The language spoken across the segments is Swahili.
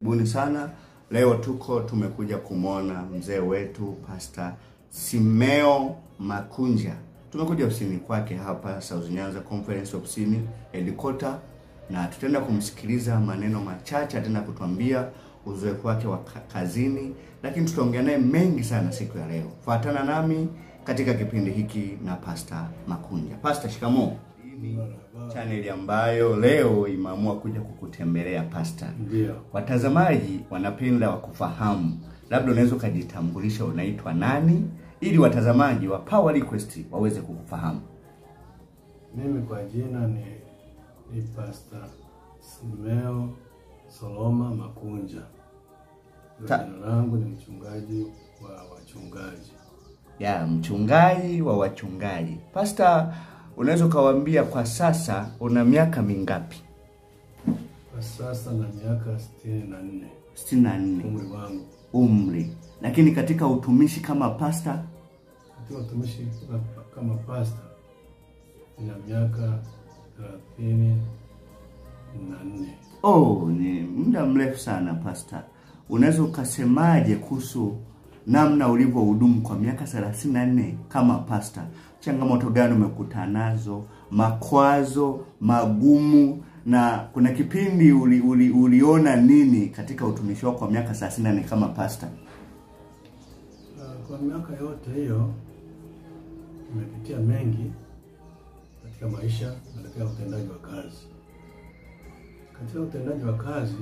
Karibuni sana. Leo tuko tumekuja kumwona mzee wetu Pastor Simeo Makunja. Tumekuja ofisini kwake hapa South Nyanza Conference ofisini headquarter, na tutaenda kumsikiliza maneno machache, ataenda kutuambia uzoefu wake wa ka- kazini, lakini tutaongea naye mengi sana siku ya leo. Fuatana nami katika kipindi hiki na Pastor Makunja. Pastor, shikamoo. Chaneli ambayo leo imeamua kuja kukutembelea Pastor. Ndio. Watazamaji wanapenda wakufahamu, labda unaweza ukajitambulisha, unaitwa nani, ili watazamaji wa Power Request waweze kukufahamu. Mimi kwa jina ni, ni Pastor Simeo Soloma Makunja. Ndio Ta- Jina langu ni mchungaji wa wachungaji. Ya mchungaji wa wachungaji. Pastor, unaweza ukawaambia kwa sasa una miaka mingapi? Kwa sasa na miaka sitini na nne 64 umri wangu. umri, lakini katika utumishi kama pastor Katika utumishi kama, kama pastor nina miaka thelathini na nne. Oh, ni muda mrefu sana pastor. Unaweza ukasemaje kuhusu namna ulivyohudumu kwa miaka 34 kama pastor? Changamoto gani umekutana nazo, makwazo magumu, na kuna kipindi uli, uli, uliona nini katika utumishi wako kwa miaka 34 kama pastor? Uh, Kwa miaka yote hiyo nimepitia mengi katika maisha na katika utendaji wa kazi. Katika utendaji wa kazi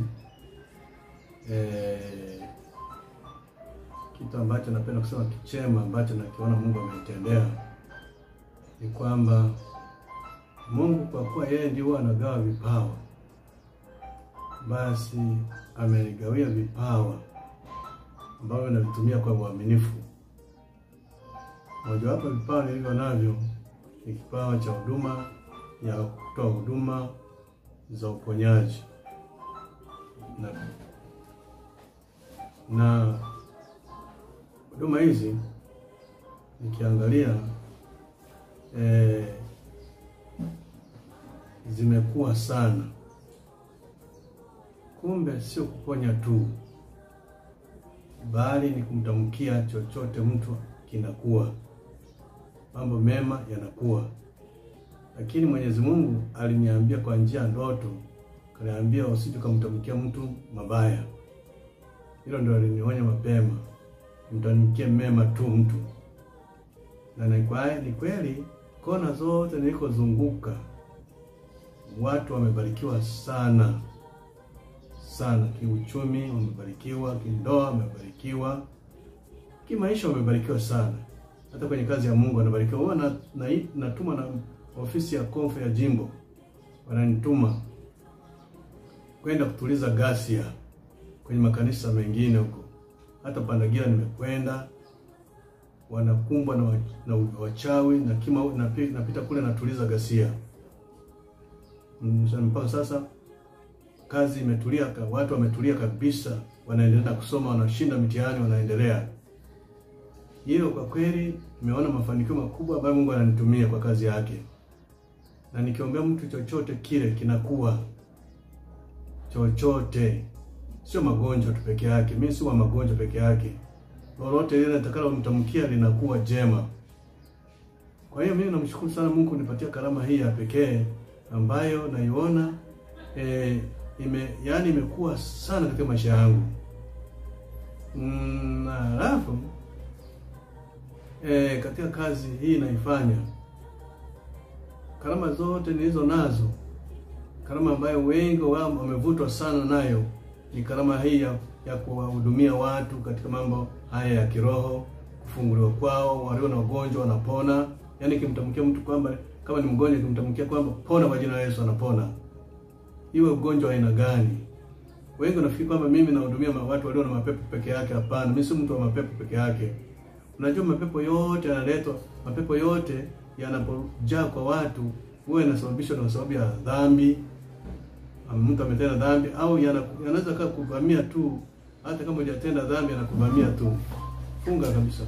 eh, kitu ambacho napenda kusema kichema ambacho nakiona Mungu amenitendea ni kwamba Mungu kwa kuwa yeye ndiye huwa anagawa vipawa, basi amenigawia vipawa ambavyo navitumia kwa uaminifu. Mojawapo ya vipawa nilivyo navyo ni kipawa cha huduma ya kutoa huduma za uponyaji na, na huduma hizi nikiangalia eh, zimekuwa sana. Kumbe sio kuponya tu, bali ni kumtamkia chochote mtu kinakuwa, mambo mema yanakuwa. Lakini Mwenyezi Mungu aliniambia kwa njia ya ndoto, kaniambia usije kumtamkia mtu mabaya. Hilo ndio alinionya mapema, mtamkie mema tu mtu. Na ni kwa- ni kweli, kona zote nilikozunguka watu wamebarikiwa sana sana, kiuchumi wamebarikiwa, kindoa wamebarikiwa, kimaisha wamebarikiwa sana, hata kwenye kazi ya Mungu wanabarikiwa. Huwa na, na, natuma na ofisi ya konfe ya jimbo wananituma kwenda kutuliza ghasia kwenye makanisa mengine huko, hata Pandagira nimekwenda, wanakumbwa na, wa- na wachawi na kima, napi- napita kule natuliza ghasia Mm, sa- mpaka sasa kazi imetulia, ka- watu wametulia kabisa, wanaendelea na kusoma, wanashinda mitihani, wanaendelea. Hiyo kwa kweli nimeona mafanikio makubwa ambayo Mungu ananitumia kwa kazi yake, na nikiombea mtu chochote kile kinakuwa chochote, sio magonjwa tu peke yake. Mimi si wa magonjwa peke yake, lolote lile nitakalo mtamkia linakuwa jema. Kwa hiyo mimi namshukuru sana Mungu kunipatia karama hii ya pekee ambayo naiona eh, ime yani imekuwa sana katika maisha yangu. Mm, na halafu eh, katika kazi hii naifanya, karama zote nilizo nazo, karama ambayo wengi wao wamevutwa sana nayo ni karama hii ya, ya kuwahudumia watu katika mambo haya ya kiroho, kufunguliwa kwao, walio na ugonjwa wanapona. Yaani kimtamkia mtu kwamba kama ni mgonjwa, kimtamkia kwamba pona kwa jina la Yesu, anapona. Iwe ugonjwa wa aina gani. Wengi wanafikiri kwamba mimi nahudumia ma- watu walio na mapepo peke yake. Hapana, mimi si mtu wa mapepo peke yake. Unajua mapepo yote yanaletwa, mapepo yote yanapojaa kwa watu huwa yanasababishwa na sababu ya dhambi, ama mtu ametenda dhambi, au yana- yanaweza kaa kuvamia tu, hata kama hujatenda dhambi, yanakuvamia tu. Funga kabisa.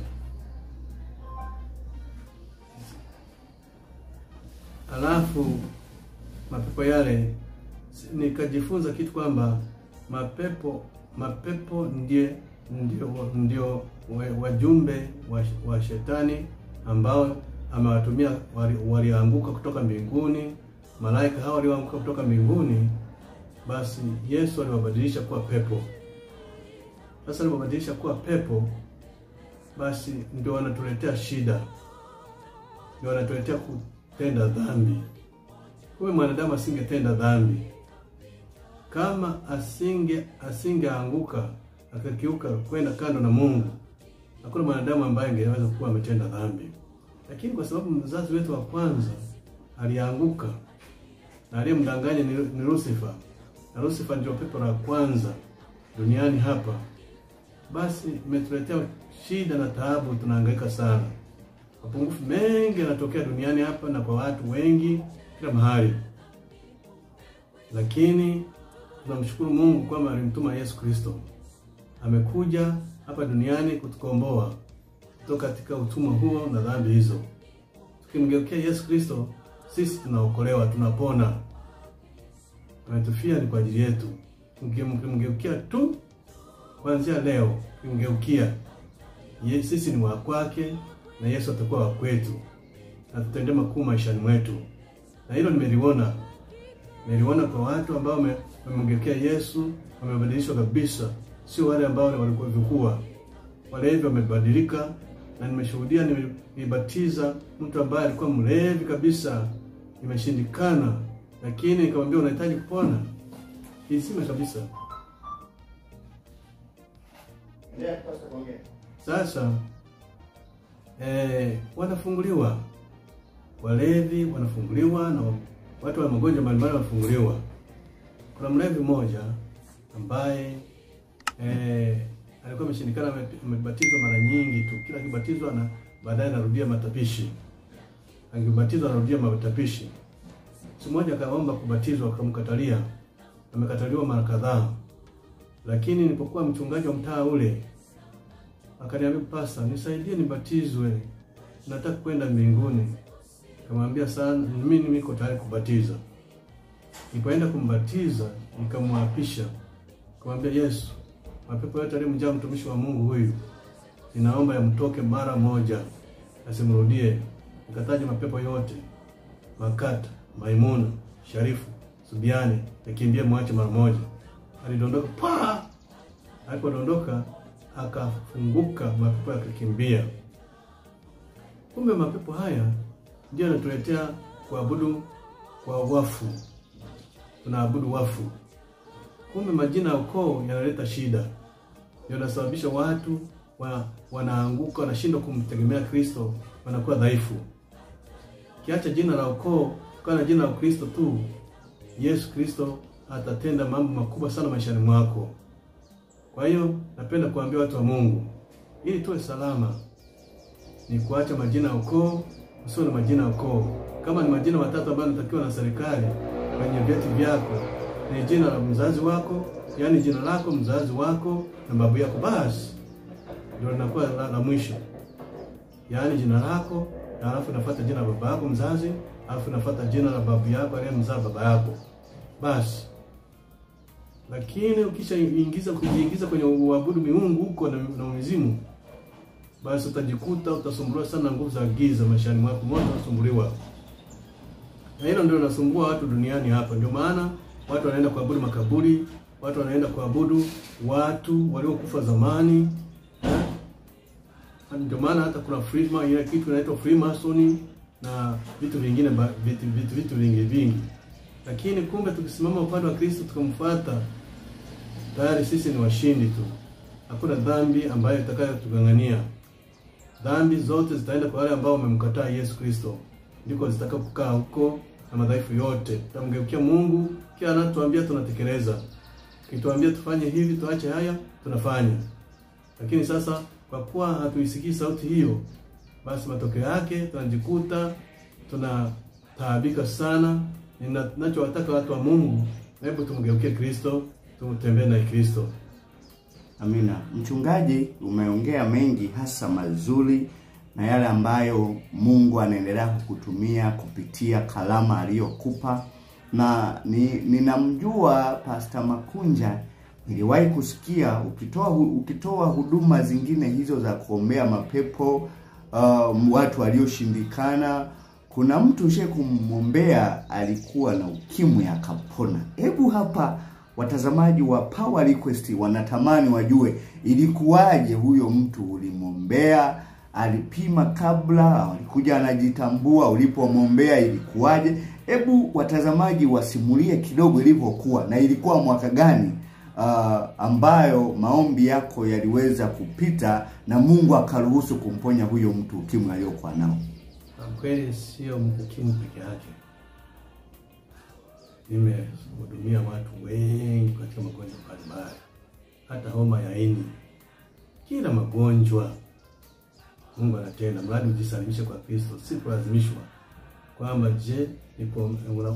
Alafu mapepo yale nikajifunza kitu kwamba mapepo mapepo ndiye ndio ndio wa- wajumbe wa, wa shetani ambao amewatumia wali- walianguka kutoka mbinguni. Malaika hao walioanguka kutoka mbinguni, basi Yesu aliwabadilisha kuwa pepo. Sasa alipobadilisha kuwa pepo, basi ndio wanatuletea shida, ndio wanatuletea kutenda dhambi. Huyu mwanadamu asingetenda dhambi kama asinge asingeanguka akakiuka kwenda kando na Mungu, hakuna mwanadamu ambaye angeweza kuwa ametenda dhambi. Lakini kwa sababu mzazi wetu wa kwanza alianguka na aliyemdanganya ni, ni Lucifer, na Lucifer ndio pepo la kwanza duniani hapa, basi imetuletea shida na taabu, tunahangaika sana. Mapungufu mengi yanatokea duniani hapa na kwa watu wengi kila mahali, lakini tunamshukuru Mungu kwamba alimtuma Yesu Kristo, amekuja hapa duniani kutukomboa kutoka katika utumwa huo na dhambi hizo. Tukimgeukia Yesu Kristo, sisi tunaokolewa, tunapona. Ametufia ni kwa ajili yetu. Mkimgeukia tu kuanzia leo, kimgeukia Ye- sisi ni wa kwake na Yesu atakuwa wa kwetu na tutende makuu maishani mwetu, na hilo nimeliona niliona kwa watu ambao wame- wamemgeukia Yesu wamebadilishwa kabisa, sio wale ambao walikuwa vikua. Walevi wamebadilika, na nimeshuhudia, nime- nilibatiza mtu ambaye alikuwa mlevi kabisa, imeshindikana, lakini nikamwambia unahitaji kupona, kisima kabisa. Sasa eh, wanafunguliwa, walevi wanafunguliwa na watu wa magonjwa mbalimbali wanafunguliwa. Kuna mlevi mmoja ambaye eh, alikuwa ameshindikana, ame- amebatizwa mara nyingi tu, kila akibatizwa na baadaye anarudia matapishi, akibatizwa anarudia matapishi. Siku moja akaomba kubatizwa, akamkatalia, amekataliwa mara kadhaa, lakini nilipokuwa mchungaji wa mtaa ule akaniambia, pasta, nisaidie nibatizwe, nataka kwenda mbinguni. Nikamwambia sana, mimi niko tayari kubatiza. Nilipoenda kumbatiza, nikamwapisha, nikamwambia Yesu, mapepo yote aliyomjaa mtumishi wa Mungu huyu, ninaomba yamtoke mara moja, asimrudie. Nikataja mapepo yote, Makata, Maimuna, Sharifu, Subiani, nikimbie mwache mara moja. Alidondoka pa, alipodondoka akafunguka, mapepo yakakimbia. Kumbe mapepo haya ndio yanatuletea kuabudu kwa wafu, tunaabudu wafu. Kumbe majina ya ukoo yanaleta shida, ndio yanasababisha watu wa, wanaanguka, wanashindwa kumtegemea Kristo, wanakuwa dhaifu. Kiacha jina la ukoo, ukawa na jina la Kristo tu, Yesu Kristo atatenda mambo makubwa sana maishani mwako. Kwa hiyo napenda kuambia watu wa Mungu, ili tuwe salama, ni kuacha majina ya ukoo, usio na majina ya ukoo. Kama ni majina matatu ambayo yanatakiwa na serikali kwenye vyeti vyako, ni jina la mzazi wako, yaani jina lako, mzazi wako na babu yako, basi ndio linakuwa la, la mwisho, yaani jina lako, na alafu inafuata jina la baba yako mzazi, alafu inafuata jina la babu yako aliyemzaa baba yako, basi lakini ukishaingiza kujiingiza kwenye uabudu miungu huko na, na mizimu, basi utajikuta utasumbuliwa sana na nguvu za giza maishani mwako, moto unasumbuliwa. Na hilo ndio linasumbua watu duniani hapa. Ndio maana watu wanaenda kuabudu makaburi, watu wanaenda kuabudu watu waliokufa zamani eh? Ndio maana hata kuna Freema, ile kitu inaitwa Freemason na vitu vingine ba- vitu, vitu, vitu vingi vingi lakini kumbe tukisimama upande wa Kristo tukamfuata, tayari sisi ni washindi tu. Hakuna dhambi ambayo itakayotugang'ania. Dhambi zote zitaenda kwa wale ambao wamemkataa Yesu Kristo, ndiko zitakapokaa huko, na madhaifu yote tutamgeukia Mungu. Kila anatuambia tunatekeleza, kituambia tufanye hivi, tuache haya, tunafanya. Lakini sasa kwa kuwa hatuisikii sauti hiyo, basi matokeo yake tunajikuta tunataabika sana. Ninachowataka watu wa Mungu, hebu tumgeukie Kristo, tumtembee na Kristo. Amina. Mchungaji, umeongea mengi hasa mazuri na yale ambayo Mungu anaendelea kukutumia kupitia kalama aliyokupa, na ni, ninamjua Pastor Makunja niliwahi kusikia ukitoa ukitoa huduma zingine hizo za kuombea mapepo uh, watu walioshindikana, kuna mtu ushe kumwombea alikuwa na ukimwi akapona. Hebu hapa watazamaji wa Power Request wanatamani wajue ilikuwaje, huyo mtu ulimwombea, alipima kabla, alikuja anajitambua, ulipomwombea ilikuwaje? Hebu watazamaji wasimulie kidogo ilivyokuwa na ilikuwa mwaka gani uh, ambayo maombi yako yaliweza kupita na Mungu akaruhusu kumponya huyo mtu ukimwi aliyokuwa nao. Kwa kweli sio ukimwi peke yake, nimehudumia watu wengi katika magonjwa mbalimbali, hata homa ya ini, kila magonjwa Mungu anatenda, mradi ujisalimishe kwa Kristo, si kulazimishwa kwamba je, nipo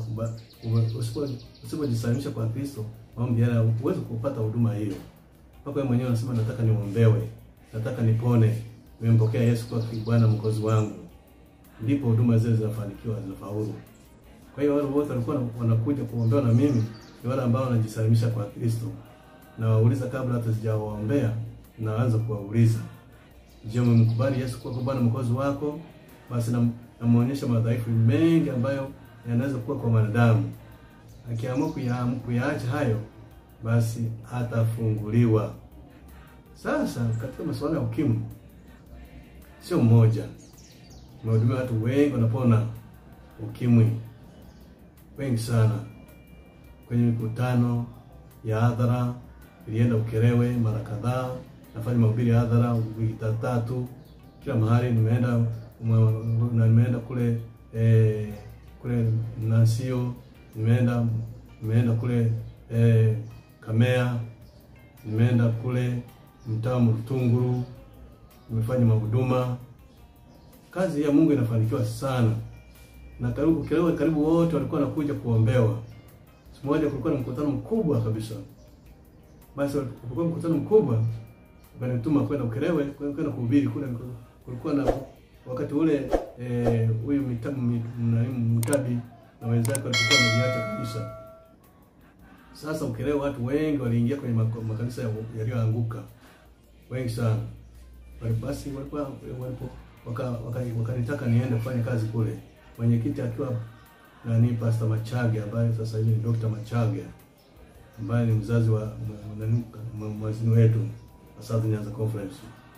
usipojisalimisha kwa Kristo, maombi yale huwezi kupata huduma hiyo. Mpaka wewe mwenyewe unasema nataka niombewe, nataka nipone, nimempokea Yesu kwa Bwana mwokozi wangu, ndipo huduma zile zinafanikiwa, zinafaulu. Kwa hiyo wale wote walikuwa wanakuja kuombewa na mimi ni wale ambao wanajisalimisha kwa Kristo, na wauliza kabla hata sijawaombea, naanza kuwauliza, je, umemkubali Yesu kwa Bwana mwokozi wako? Basi na namuonyesha madhaifu mengi ambayo yanaweza kuwa kwa mwanadamu. Akiamua kuyaacha hayo, basi atafunguliwa. Sasa katika masuala ya ukimwi, sio mmoja, nimehudumia watu wengi wanapona ukimwi, wengi sana. Kwenye mikutano ya hadhara ilienda Ukerewe mara kadhaa, nafanya mahubiri ya hadhara wiki tatu, kila mahali nimeenda na nimeenda kule eh, kule Nasio, nimeenda nimeenda kule eh, Kamea, nimeenda kule mtaa Mtunguru, nimefanya mahuduma. Kazi ya Mungu inafanikiwa sana, na karibu Ukerewe, karibu wote walikuwa wanakuja kuombewa. Siku moja kulikuwa na mkutano mkubwa kabisa, basi kulikuwa mkutano mkubwa, ukanituma kwenda Ukerewe kwenda kuhubiri kule. Kulikuwa na wakati ule huyu eh, mtabi na wenzake walikuwa wamejiacha kabisa. Sasa Ukerewe watu wengi waliingia kwenye makanisa yaliyoanguka, wengi sana. Basi walikuwa walipo wakanitaka waka niende kufanya kazi kule, mwenyekiti akiwa nani, Pastor Machage ambaye sasa hivi ni Dr. Machage ambaye ni mzazi wa mwazini wetu wa South Nyanza Conference.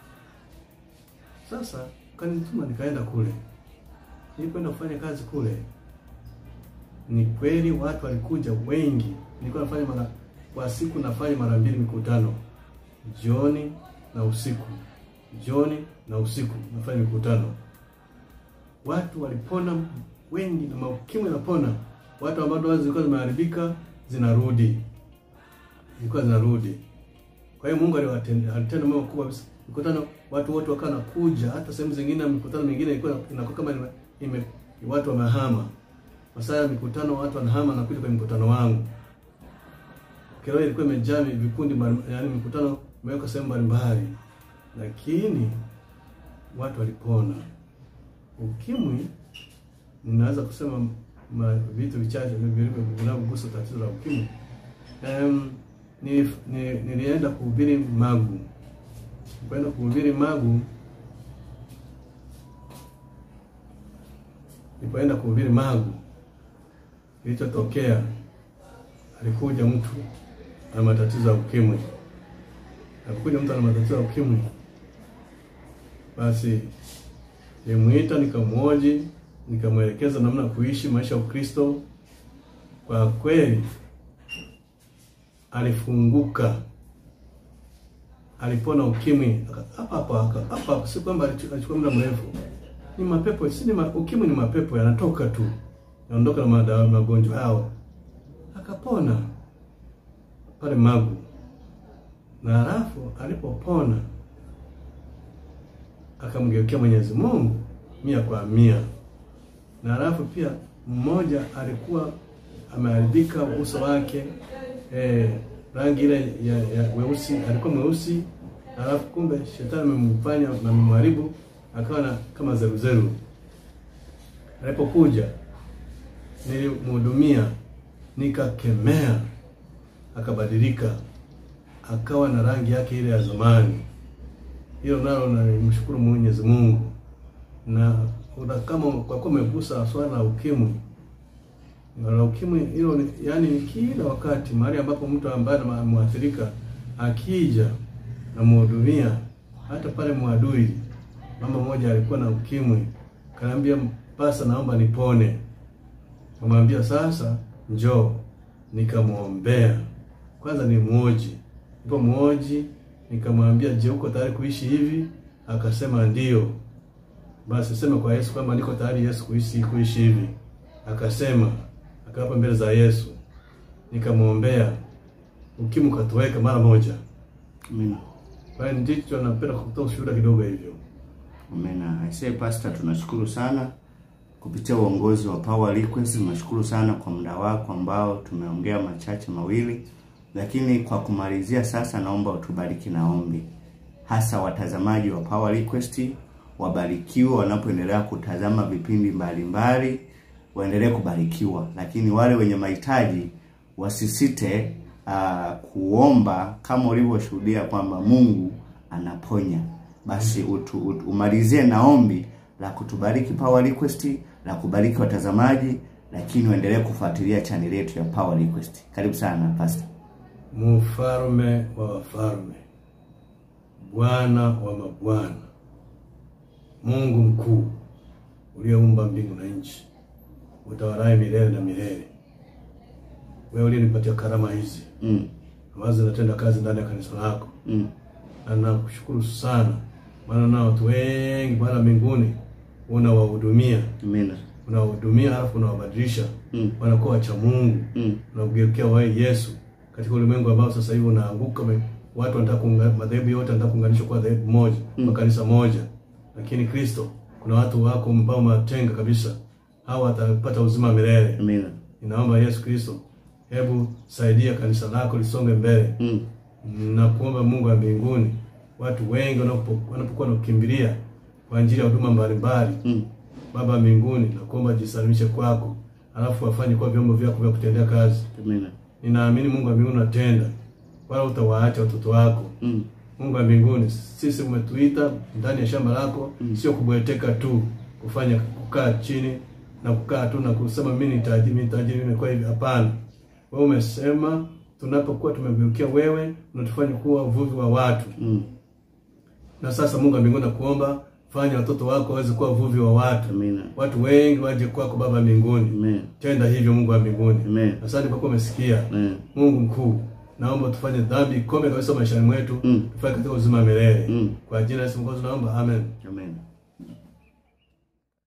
Sasa kanituma nikaenda kule. Nilikwenda kufanya kazi kule, ni kweli watu walikuja wengi. Nilikuwa nafanya mara kwa siku, nafanya mara mbili mikutano, jioni na usiku, jioni na usiku nafanya mikutano. Watu walipona wengi, na maukimwi napona. Watu ambao dawa zilikuwa zimeharibika zinarudi, zilikuwa zinarudi. Kwa hiyo Mungu alitenda mambo makubwa kabisa. Mikutano watu wote wakawa nakuja, hata sehemu zingine mikutano mingine ilikuwa inakuwa kama ime, ime watu wamehama. Masaa ya mikutano watu wanahama na kuja kwenye mkutano wangu. Kero ilikuwa imejaa vikundi, yaani mikutano imeweka sehemu mbalimbali, lakini watu walipona ukimwi. Ninaweza kusema ma, vitu vichache vinavyogusa tatizo la ukimwi. Um, ni, ni, nilienda kuhubiri Magu kwenda kuhubiri Magu. Nilipoenda kuhubiri Magu, kilichotokea alikuja mtu ana matatizo ya ukimwi. Alikuja mtu ana matatizo ya ukimwi, basi nilimwita, nikamwoji, nikamwelekeza namna ya kuishi maisha ya Ukristo. Kwa kweli alifunguka alipona ukimwi hapa hapa hapa. Si kwamba alichukua muda mrefu, ni mapepo si ni ma, ukimwi ni mapepo yanatoka tu, yanaondoka na madawa magonjwa yao, akapona pale Magu. Na halafu alipopona akamgeukia Mwenyezi Mungu mia kwa mia. Na halafu pia mmoja alikuwa ameharibika uso wake eh, rangi ile ya, ya weusi, alikuwa mweusi, alafu kumbe shetani amemfanya na memharibu akawa na kama zeruzeru. Alipokuja nilimhudumia, nikakemea, akabadilika. akawa na rangi yake ile ya zamani. Hilo nalo namshukuru Mwenyezi Mungu, na una- kama kwa kuwa umegusa swala la ukimwi la ukimwi hilo ni- yaani ni kila wakati mahali ambapo mtu ambaye mwathirika akija namhudumia, hata pale Mwadui mama mmoja alikuwa na ukimwi, kanaambia pasa, naomba nipone. Kamwambia sasa, njoo nikamwombea kwanza, ni muoji ipo muoji, nikamwambia je, uko tayari kuishi hivi? Akasema ndio. Basi sema kwa Yesu kwamba niko tayari Yesu kuishi kuishi hivi. Akasema, akawapa mbele za Yesu, nikamwombea, ukimwi ukatoweka mara moja. Amina. Kwa hiyo ndicho napenda kutoa ushuhuda kidogo hivyo. Amina. Aisee Pastor, tunashukuru sana kupitia uongozi wa Power Request. Tunashukuru sana kwa muda wako ambao tumeongea machache mawili, lakini kwa kumalizia sasa, naomba utubariki na ombi, hasa watazamaji wa Power Request wabarikiwe wanapoendelea kutazama vipindi mbalimbali, waendelee kubarikiwa, lakini wale wenye mahitaji wasisite uh, kuomba kama ulivyoshuhudia kwamba Mungu anaponya. Basi utu, utu, umalizie na ombi la kutubariki Power Request, la kubariki watazamaji, lakini uendelee kufuatilia chaneli yetu ya Power Request. Karibu sana Pastor. Mfalme wa wafalme, Bwana wa mabwana, Mungu mkuu uliyeumba mbingu na nchi, utawalaye milele na milele, wewe uliyenipatia karama hizi Mm. ambazo zinatenda kazi ndani ya kanisa lako, Mm. na nakushukuru sana, maana na watu wengi Bwana mbinguni unawahudumia, Amina. unawahudumia halafu unawabadilisha Mm. wanakuwa wacha Mungu Mm. unamgeukia wewe Yesu katika ulimwengu ambao sasa hivi unaanguka, me- watu wanataka kuunga- madhehebu yote wanataka kuunganishwa kwa dhehebu moja kwa kanisa moja, lakini Kristo, kuna watu wako ambao umewatenga kabisa, hawa watapata uzima milele. Amina. Ninaomba Yesu Kristo, hebu saidia kanisa lako lisonge mbele. Mm. Nakuomba Mungu wa mbinguni, watu wengi wanapo- wanapokuwa nakukimbilia kwa ajili ya huduma mbalimbali Mm. Baba wa mbinguni, nakuomba jisalimishe kwako, alafu wafanye kuwa vyombo vyako vya kutendea kazi. Amina. Ninaamini Mungu wa mbinguni unatenda, wala utawaacha watoto wako. Mm. Mungu wa mbinguni, sisi umetuita ndani ya shamba lako, sio kubweteka tu, kufanya kukaa chini na kukaa tu na kusema mimi ni tajiri, mimi ni tajiri, mimi nimekuwa hivi. Hapana, wewe umesema tunapokuwa tumegeukia wewe, unatufanya kuwa uvuvi wa watu. Mm. Na sasa Mungu wa mbinguni, nakuomba fanya watoto wako waweze kuwa uvuvi wa watu, Amina. watu wengi waje kwako Baba wa mbinguni. Amen. Tenda hivyo Mungu wa mbinguni. Amen. Asante kwa kuwa umesikia. Amen. Mungu mkuu, naomba tufanye dhambi ikome kabisa maishani mwetu, Mm. tufanye katika uzima wa milele. Mm. Kwa jina la Yesu Mwokozi naomba, amen. Amen.